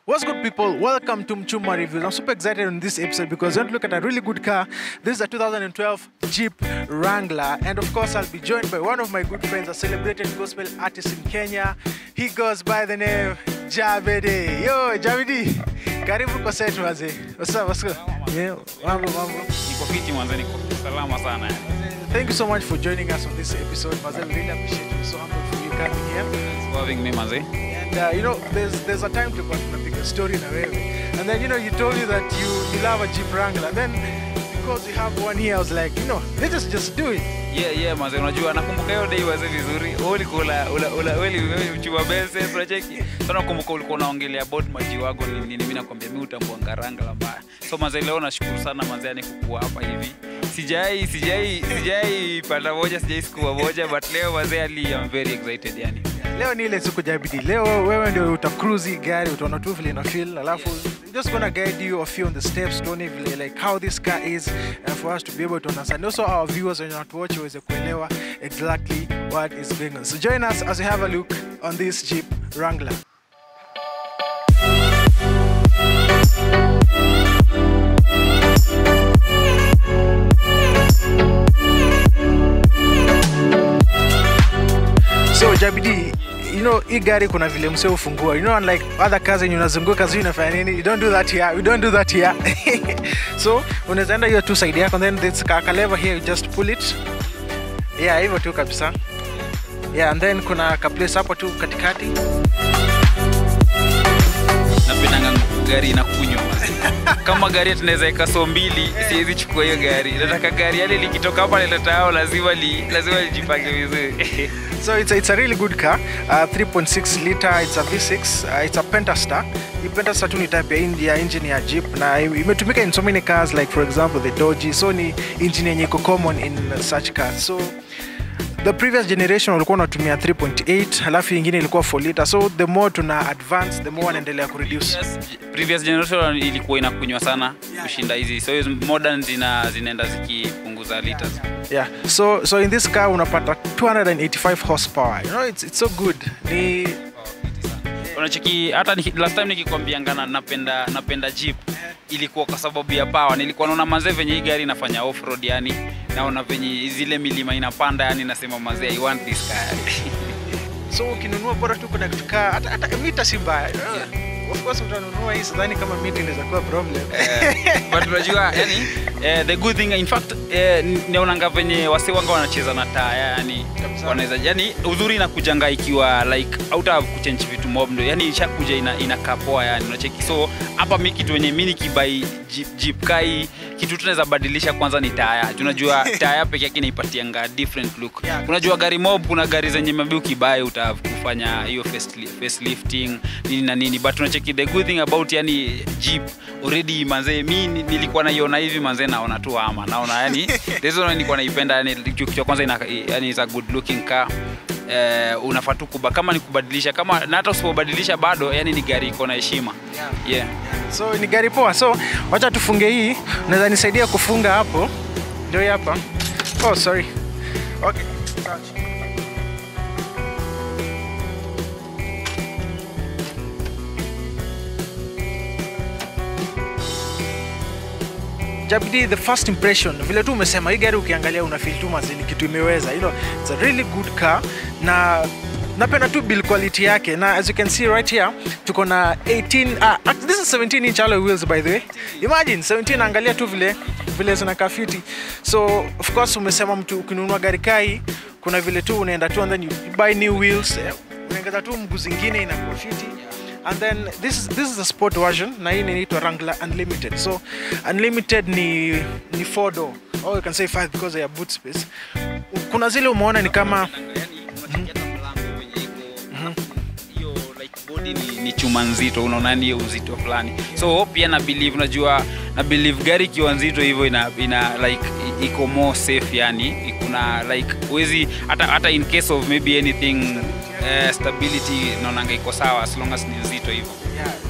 What's good, people? Welcome to Mchuma Reviews. I'm super excited on this episode because we're going to look at a really good car. This is a 2012 Jeep Wrangler, and of course, I'll be joined by one of my good friends, a celebrated gospel artist in Kenya. He goes by the name Javedi. Yo, Javedi, karibu kwa set waze. What's up? What's good? Yeah, mambo, mambo. Niko fiti mwanzo, niko salama sana. Thank you so much for joining us on this episode, Mazel. Really appreciate you. So humble for you coming here. Thanks for having me manze. And uh, you know, there's there's a time to pick a story na wewe. And then you know, you told me that you you love a Jeep Wrangler. And then because we have one here, I was like, you know, let's just just do it. Yeah, yeah manze, unajua nakumbuka hiyo day waze vizuri. Wewe ulikuwa ula ula ula wewe wewe mchuma bese unacheki. Sana nakumbuka ulikuwa unaongelea about maji wako ni nini, mimi nakwambia mimi utambua ngaranga la mbaya. So manze, leo nashukuru sana manze, yani kukua hapa hivi. Sijai sijai sijai panda moja, sijai siku moja, but leo manze, ali I'm very excited yani. Leo ni ile siku jabidi. Leo wewe ndio utacruise hii gari, utaona tu vile ina feel, alafu just gonna guide you a few on the steps, tuone vile like how this car is and for us to be able to understand. Also our viewers when you watch waweze kuelewa exactly what is going on. So join us as we have a look on this Jeep Wrangler. So Jabidi, you know hii gari kuna vile msee ufungua. You know unlike other cars yenye unazunguka sio unafanya nini? You don't do that here. We don't do that here. so unaweza enda hiyo tu side yako and then this ka ka lever here you just pull it. Yeah, hivyo tu kabisa. Yeah, and then kuna ka place hapo tu katikati. napendanga gari inakunywa kama gari tunaweza eka so mbili siwezi chukua hiyo gari nataka gari yale likitoka hapa liletao lazima li, lazima lijipange vizuri So it's a, it's a really good car. Uh, 3.6 liter, it's a V6, uh, it's a Pentastar. Hii Pentastar tu ni type ya, in- ya engine ya Jeep na imetumika in so many cars like for example the Dodge. So ni engine yenye iko common in such cars. So the previous generation walikuwa wanatumia 3.8 halafu ingine ilikuwa 4 liter. So the more tuna advance the more wanaendelea kureduce. Yes, previous generation ilikuwa inakunywa sana kushinda hizi so hizi modern zina zinaenda zikipunguza liters Yeah. So so in this car unapata 285 horsepower. You know it's, it's so good. Ni unacheki hata niki- last time nikikwambiangana napenda napenda jeep ilikuwa kwa sababu ya power nilikuwa naona mazee venye hii gari inafanya off road yani naona venye zile milima inapanda yani nasema mazee i want this car so ukinunua bora tu kuna kitu kaa hata, hata mita si mbaya of course utanunua hii sidhani kama mita inaweza kuwa problem but unajua yani eh, the good thing in fact eh, naonanga venye wase wanga wanacheza na taa yani Kabisa. wanaweza yani uzuri inakujanga ikiwa like auta kuchange vitu mob ndo yani ishakuja ina, inakaa poa yani unacheki so hapa mi kitu wenye mi nikibai jeep, jeep kai kitu tunaweza badilisha kwanza ni taya tunajua taya peke yake inaipatianga different look Yeah. unajua gari mob kuna gari zenye mabi ukibai uta kufanya hiyo faceli- facelifting nini na nini but unacheki the good thing about yani jeep already manzee mi ni- nilikuwa naiona hivi manzee naona tu ama naona yani reason nilikuwa naipenda yani kitu cha kwanza ina, yani is a good looking car eh, unafaa tu kuba kama ni kubadilisha kama na hata usipobadilisha bado yani ni gari iko na heshima yeah. so ni gari poa so wacha tufunge hii unaweza nisaidia kufunga hapo ndio hii hapa oh sorry okay sawa. Jabidi, the first impression vile tu umesema hii gari ukiangalia una feel tu mazini kitu imeweza you know, it's a really good car na napenda tu build quality yake na as you can see right here tuko na 18 ah, act- this is 17 inch alloy wheels by the way imagine 17 angalia tu vile vile zinakaa fiti so of course umesema mtu ukinunua gari kai kuna vile tu unaenda tu and then you buy new wheels eh, unaongeza tu mguu zingine inakuwa fiti and then this is, this is a sport version na hii inaitwa Wrangler Unlimited so Unlimited ni ni four door or you can say five because ya boot space kuna zile umeona ni kama hiyo like body ni, ni chuma nzito unaona ni hiyo uzito fulani so pia na believe unajua na believe gari ikiwa nzito hivyo ina, ina like i- iko more safe yani kuna like uwezi hata, hata in case of maybe anything uh, stability naonanga iko sawa as long as ni nzito hivyo yeah,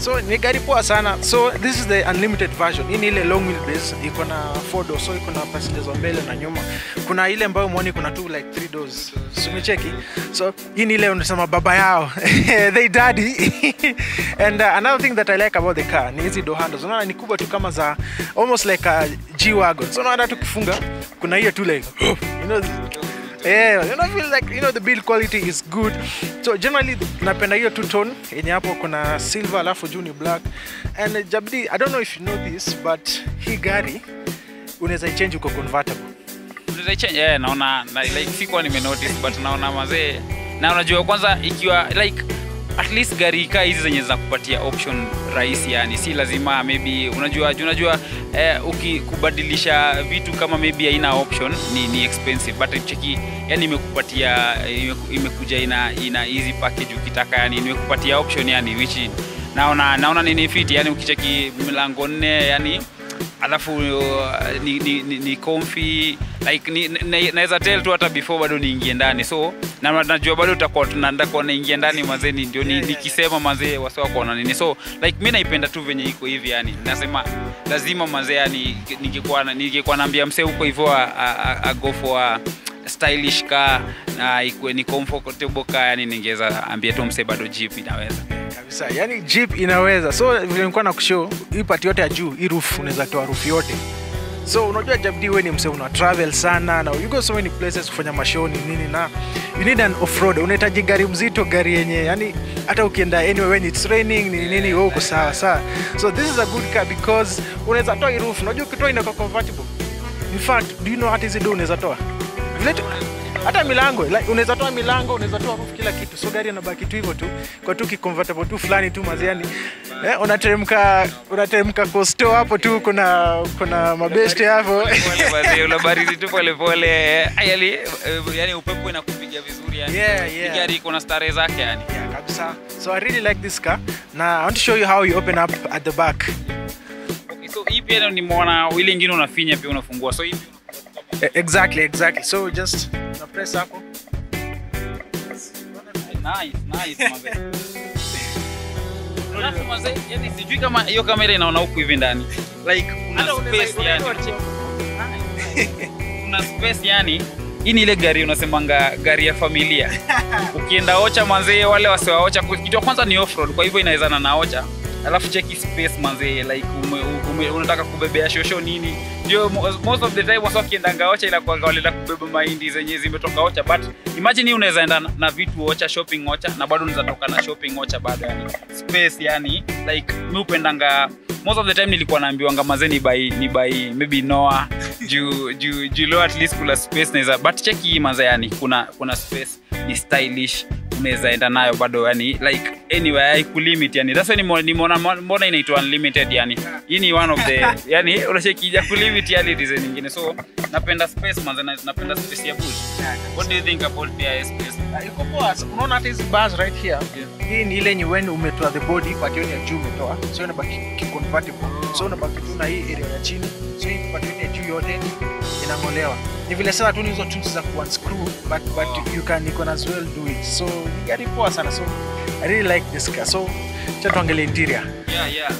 so ni gari poa sana so this is the unlimited version hii ni ile long wheelbase iko na four doors so iko na passengers wa mbele na nyuma kuna ile ambayo mwoni kuna tu like three doors sumecheki so hii ni ile unasema baba yao they daddy and uh, another thing that i like about the car ni hizi door handles unaona ni kubwa tu kama za almost like a g wagon so unaona tukifunga kuna hiyo tu like you know Yeah, you know, I feel like you know the build quality is good. So generally napenda hiyo two tone yenye hapo kuna silver alafu juu ni black. And uh, Jabdi, I don't know if you know this but hii gari unaweza ichange uko convertible. Unaweza change yeah, naona na, like sikuwa nimenotice but naona mazee na unajua kwanza ikiwa like at least gari kaa hizi zenye zinakupatia option rahisi yani si lazima maybe unajua unajua eh, ukikubadilisha vitu kama maybe haina option ni, ni expensive but cheki yani imekupatia imeku- imekuja ina ina easy package ukitaka yani imekupatia option yani which naona naona nini fit yani ukicheki milango nne yani alafu uh, ni, ni, ni, ni comfy like ni, na- naweza tell tu hata before bado niingie ndani so na najua bado utakuwa tunataka naingia ndani mazee ni- ndio ni- Yeah, yeah. nikisema mazee wasiwa kuona nini so like mi naipenda tu venye iko hivi yani nasema lazima mazee yani ningekuwa na- ningekuwa naambia msee huko hivyo a- a- a go for a stylish car na ikuwe ni comfortable car yani ningeweza ambia tu msee bado jeep inaweza Kabisa. Yaani Jeep inaweza. So vile nilikuwa na kushow hii part yote ya juu, hii roof unaweza toa roof yote. So unajua Jabdi wewe ni msee una travel sana na you go so many places kufanya mashow ni nini na you need an off-road. Unahitaji gari mzito, gari yenye yani hata ukienda anywhere when it's raining ni nini wewe uko sawa sawa. So this is a good car because unaweza toa hii roof. Unajua ukitoa inakuwa convertible. In fact, do you know hata hizi do unaweza toa? Vile tu hata milango like, unaweza toa milango unaweza toa roof kila kitu so gari inabaki tu hivyo tu kwa tu kiconvertible tu fulani tu maziani eh, unateremka unateremka costo hapo tu kuna kuna mabeste hapo unabarizi tu polepole yani, yani upepo inakupiga vizuri yani. Yeah, Hii yeah. gari iko na stare zake yani yeah, kabisa so i really like this car na i want to show you how you open up at the back okay, so hii pia nimeona ile ingine unafinya pia unafungua so hii Eh, exactly exactly so just una press hapo nice, nice, mazee. Alafu mazee, yani sijui kama hiyo kamera inaona huku hivi ndani like kuna Hata unaweza- space yani unaweza- kuna space yani hii ni ile gari unasemanga gari ya familia ukienda ocha manzee wale wasiwaocha kitu ya kwanza ni offroad kwa hivyo inawezana na ocha alafu cheki space manzee like ume, ume, unataka kubebea shosho nini ndio mo- most of the time wasa wakiendanga ocha inakuwa walienda kubeba mahindi zenye zimetoka ocha but imagine hii unaweza enda na- na vitu ocha shopping ocha na bado unaweza toka na shopping ocha bado yani space yani like mi upendanga most of the time nilikuwa naambiwanga mazee ni by ni by maybe noa juu juu juu leo at least kuna space naweza but cheki hii manze yani kuna kuna space ni stylish unaweza enda nayo bado yani like anyway haikulimit yani that's why nimo- nimeona mbona inaitwa unlimited yani hii ni one of the yani unachekija kulimit yani design nyingine so napenda space manze na- napenda space ya bush what do you think about the space Ah, iko poa unaona hata hizi bars right here hii ni ile yenye when umetoa the body part yote ya juu umetoa so inabaki kiconvertible so unabaki tu na hii area ya chini so hii part yote ya juu yote inang'olewa ni vile sasa tu ni hizo tools za kuunscrew but but you can you can as well do it so ni gari poa sana so i really like this car so cha tuangalie interior yeah yeah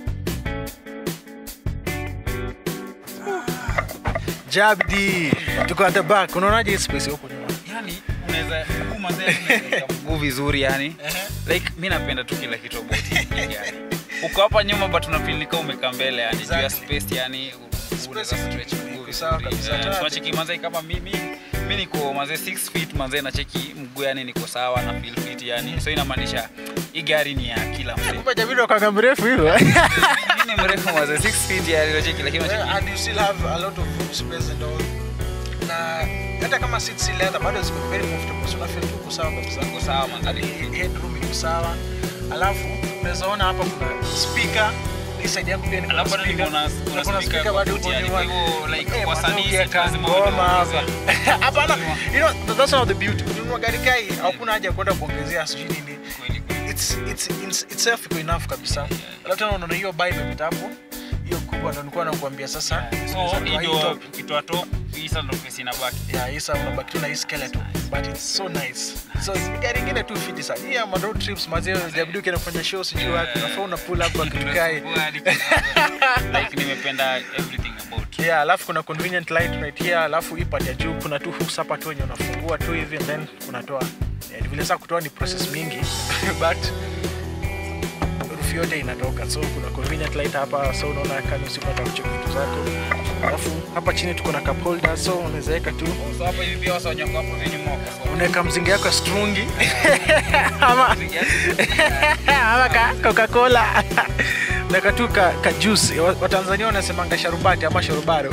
jabdi tuko at the back unaonaje hii space huko nyuma yani unaweza mguu manze unaweza mguu vizuri yani like mi napenda tu kila kitu about hii gari uko hapa nyuma but unafilika umekaa mbele yani juu ya Exactly. space yani u- unaweza Space stretch mguu iko sawa vizuri kabisa. Eh, Tena- tunacheki manze kama mimi mi niko manze 6 feet manze nacheki mguu yani niko sawa na feel fit yani so inamaanisha hii gari ni ya kila mtu kumbe jabidi wakanga mrefu hivyo mimi ni mrefu manze 6 feet yani nacheki lakini Yeah, nacheki and you still have a lot of room space and all. Na hata kama seats si leather bado ziko very comfortable. So unafeel tu uko sawa kabisa. Uko sawa, man. Hadi headroom iko sawa. Alafu unaweza ona hapa kuna speaker. Hii side yako pia ni kuna Alafu bado speaker. kuna- kuna Na kuna speaker speaker kwa bado kuti, huko yani, nyuma. kwa hivyo, like, Eh, wasanii manze si ukiweka lazima ngoma waongeze. hapa. Hapana, you know, that's one of the beauty. Ukinunua gari kai, hakuna haja ya kwenda kuongezea sijui nini. Kweli, kweli. It's, it's, it's, itself iko enough kabisa. Alafu tena unaona hiyo bar imepita hapo. Hiyo ku kubwa ndo nilikuwa nakuambia sasa so unaweza toa hii ndio top. ukitoa top hii sasa ndo face inabaki Yeah, hii sasa unabaki tu na hii skeleton but it's so nice so gari ingine tu fiti sana hii ama road trips mazee jabidi ukienda kufanya show sijui wapi unafaa una pull up kwa kitu kai Nimefungua hadi kidogo. like nimependa everything about yeah alafu kuna convenient light right here alafu hii part ya juu kuna tu hooks hapa tu wenye unafungua tu hivi and then unatoa yeah, vile saa kutoa ni process mingi but rufu yote inatoka so kuna convenient light hapa so unaona kani usipata kucheka vitu zako alafu hapa chini tuko na cup holder so unaweza weka tu so hapa hivi pia wasa wanyonga hapo venye moko so unaweka mzinga yako ya strungi ama ama ka coca-cola unaweka tu ka, ka juice Wa- watanzania wanasemanga sharubati ama sharubaro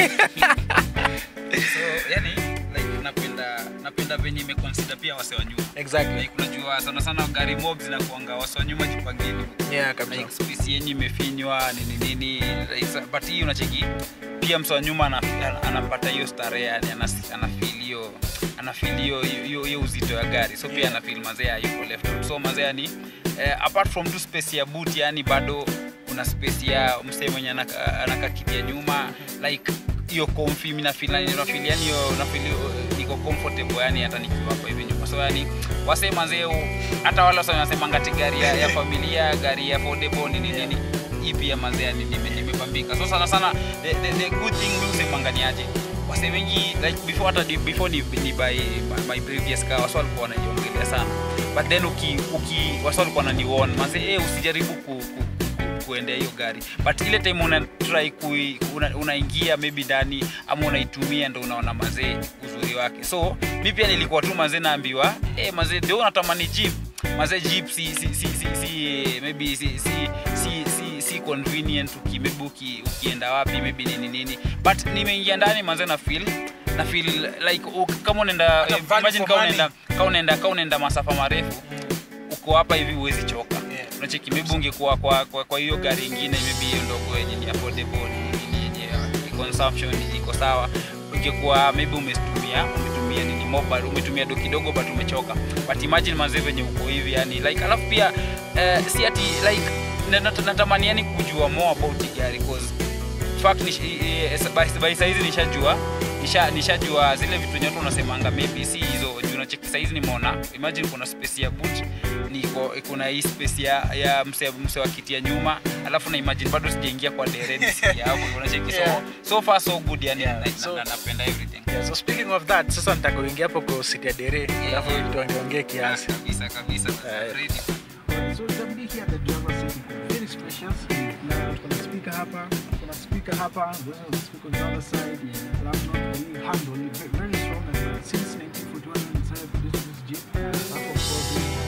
so yani like napenda napenda venye imeconsider pia wase wa nyuma exactly like unajua sana sana gari mob zinakuanga wase wa nyuma jipangeni yeah kabisa like space yenyu imefinywa nini nini like, sa- but hii unacheki pia msa wa nyuma ana- ana- anapata hiyo starehe yani anas- anafeel hiyo anafeel hiyo hiyo hiyo uzito ya gari so pia anafeel mazee yuko left out. so mazee yani eh, apart from tu space ya boot yani bado kuna space ya msee mwenye anaka- anakakitia nyuma like hiyo comfy mimi na feel yani na feel yani hiyo na feel uh, niko comfortable yani hata nikiwa hapa hivi nyuma so yani wase mazee u- hata wale wase wanasemanga ati gari ya, ya familia gari ya affordable nini nini hii pia mazee yani nime- nimepambika so sana sana the, the, the good thing mimi husemanga ni aje wase wengi like before hata di- before ni, ni buy my, my previous car wase walikuwa wanajiongelea sana but then uki, uki wase walikuwa wananiwarn mazee eh usijaribu ku, ku, ku kuendea hiyo gari but ile time una try kui, una, unaingia maybe ndani ama unaitumia ndo unaona mazee uzuri wake so mi pia nilikuwa tu mazee naambiwa eh mazee ndio unatamani jeep mazee jeep si si si si, si eh, maybe si si si si, si convenient uki maybe uki, ukienda wapi maybe nini nini but nimeingia ndani mazee na feel na feel like u- kama unaenda Hata eh, value imagine for kama money. unaenda kama unaenda kama unaenda masafa marefu uko hapa hivi huwezi choka Yeah. unacheki maybe ungekuwa kwa kwa kwa hiyo gari ingine maybe hiyo ndogo yenye ni affordable ni- ni- yenye uh, consumption iko sawa ungekuwa maybe umetumia umetumia nini mobile umetumia do kidogo but umechoka but imagine manze venye uko hivi yani like alafu pia uh, si ati like na- nat- natamani yani kujua more about hii gari cause fact ni, eh, by, by saizi nishajua nisha nishajua zile vitu nyote unasemanga maybe si hizo juu nacheki saizi nimeona imagine kuna space ya boot niko kuna hii space ya, ya mse, mse wa kiti ya nyuma alafu na imagine bado sijaingia kwa dere nisikia hapo unacheki Yeah. so so far so good yani Yeah, na, na, so- na, napenda everything Yeah, so speaking of that sasa nitaka uingia hapo kwa siti ya dere alafu tuongeongee kiasi kabisa kabisa Yeah. ready So itabidi here the driver seat iko very spacious. Na kuna speaker hapa, kuna speaker hapa, there's a speaker on the other side. Alafu na hii handle ni ve- very strong as well. Since 1941 inside this this Jeep. Hapo of course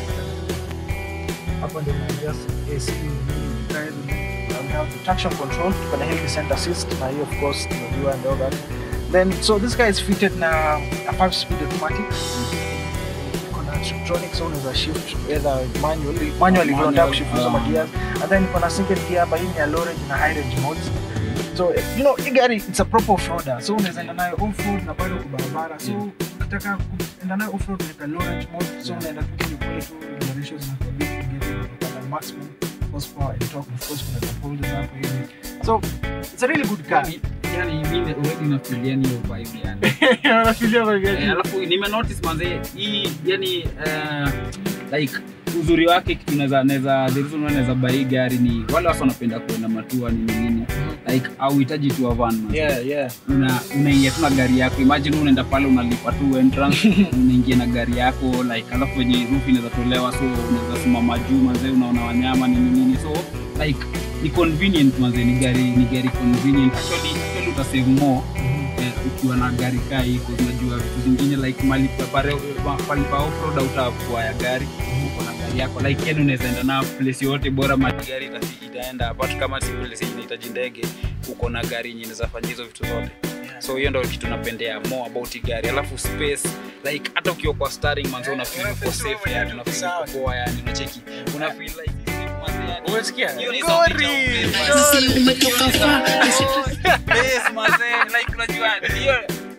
ni- hapa ndio na just AC guys. We have the traction control, tuko na hill descent assist na hiyo of course tunajua and all that. Then so this guy is fitted na a 5 speed automatic kuna tronic so unaweza shift either manually manually vile unataka kushift hizo um, gears and then kuna single gear hapa hii ni ya low range na high range modes so you know hii gari it's a proper off-roader so unaweza enda nayo off road na bado kwa barabara so ukitaka kuenda nayo off road unaweka low range mode so unaenda tu kile kule tu generations na kwa big gari unapata maximum horsepower and torque of course kuna cup holders hapo hivi so it's a really good car yani mimi already nafikiria hiyo vibe yani unafikiria vibe Eh, gani? alafu nime notice manze hii yani uh, like uzuri wake kitu naweza naweza the reason why naweza buy hii gari ni wale watu wanapenda kuenda matua nini nini like auhitaji tu a van man yeah yeah una unaingia tu na gari yako imagine unaenda pale unalipa tu entrance unaingia na gari yako like alafu wenye roof inaweza tolewa so unaweza simama juu manze unaona wanyama nini nini so like ni convenient manze ni gari ni gari convenient actually actually utasave more eh, ukiwa na gari kaa hiko unajua vitu zingine like mali pa- pare- pa- pali pa offroad utakuwa ya gari uko na gari yako like yani unaweza enda na place yote bora mali gari ita- itaenda apart kama si place yenye inahitaji ndege uko na gari yenye inaweza fanya hizo vitu zote so hiyo ndo kitu napendea more about hii gari alafu space like hata ukiwa kwa starring manzo una feel uko safe yani una feel uko poa yani unacheki una feel like manze, yani- Umesikia? hiyo ni Gori! sauti ya upepo. Sisi umetoka far Bass, manze, like unajua hiyo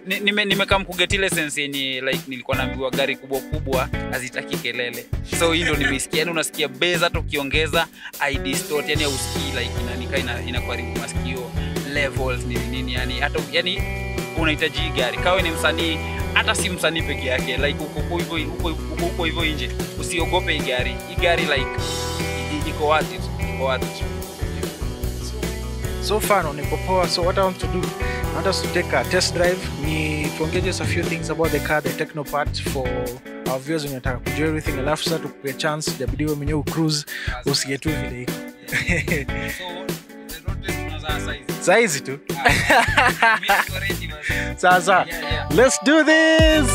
ni- nime- nimekam kuget ile sense yenye like nilikuwa naambiwa gari kubwa kubwa hazitaki kelele so hii ndo nimeisikia yani unasikia base hata ukiongeza idistort yani ausikii like inanika ina, inakuharibu masikio levels nini nini yani hata yani unahitaji hii gari kawe ni msanii hata si msanii peke yake like uko uko hivyo uko uko huko hivyo nje usiogope hii gari hii gari like i- i- iko worth it iko worth it so far no niko poa so what i want to do i want us to take a test drive ni tuongee just a few things about the car the techno part for our viewers wenye nataka kujua everything alafu sasa tukupea chance jabidi wewe mwenyewe ucruise usikie tu vile iko so the road test tunaanza saa hizi saa hizi tu Mimi niko ready basi. sasa Yeah, yeah. let's do this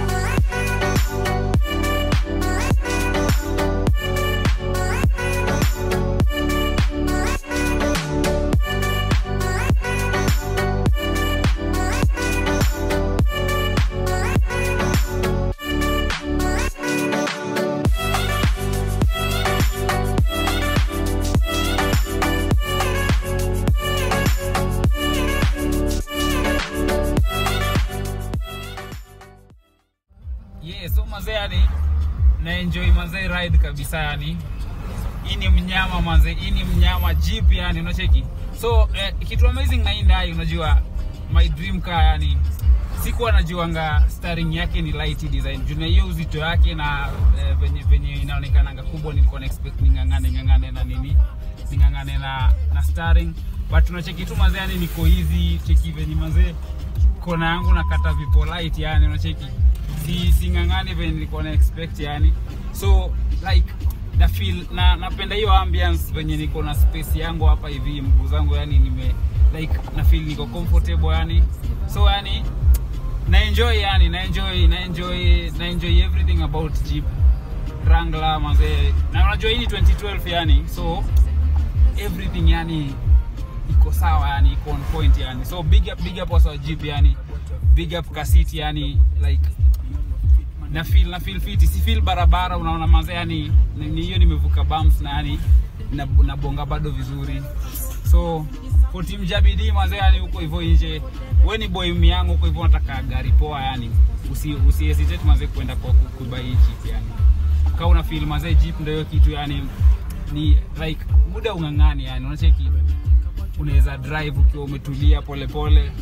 yeah, so mazee yani naenjoy mazee ride kabisa yani hii ni mnyama mazee hii ni mnyama jeep yani unacheki so eh, kitu amazing na hii ndai unajua my dream car yani sikuwa najuanga steering yake ni light design juu na hiyo uzito yake na eh, venye, venye inaonekananga kubwa nilikuwa na expect ningangane ngangane na nini ningangane na, na steering but unacheki tu mazee yani niko hizi cheki venye mazee kona yangu nakata vipo light yani unacheki si singangani venye nilikuwa na expect yani so like na feel na napenda hiyo ambience venye niko na space yangu hapa hivi mguu zangu yani nime like na feel niko comfortable yani so yani na enjoy yani na enjoy na enjoy na enjoy everything about Jeep Wrangler mazee na unajua hii ni 2012 yani so everything yani iko sawa yani iko on point yani so big up big up wasa wa Jeep yani big up kasiti yani like na feel na feel fit si feel barabara unaona manze yani ni ni hiyo nimevuka bumps na yani na, na bonga bado vizuri so for team Jabidi manze yani huko hivyo nje wewe ni boy yangu huko hivyo unataka gari poa yani usi usi hesitate manze kwenda kwa ku- kubuy hii Jeep yani kama una feel manze Jeep ndio hiyo kitu yani ni like muda ungangani yani unacheki unaweza drive ukiwa umetulia polepole pole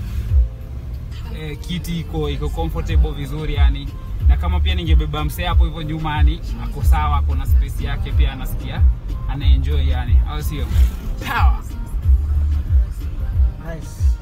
eh, kiti iko iko comfortable vizuri yani na kama pia ningebeba msee hapo hivyo nyuma yani ako sawa ako na space yake pia anasikia anaenjoy yani au sio power nice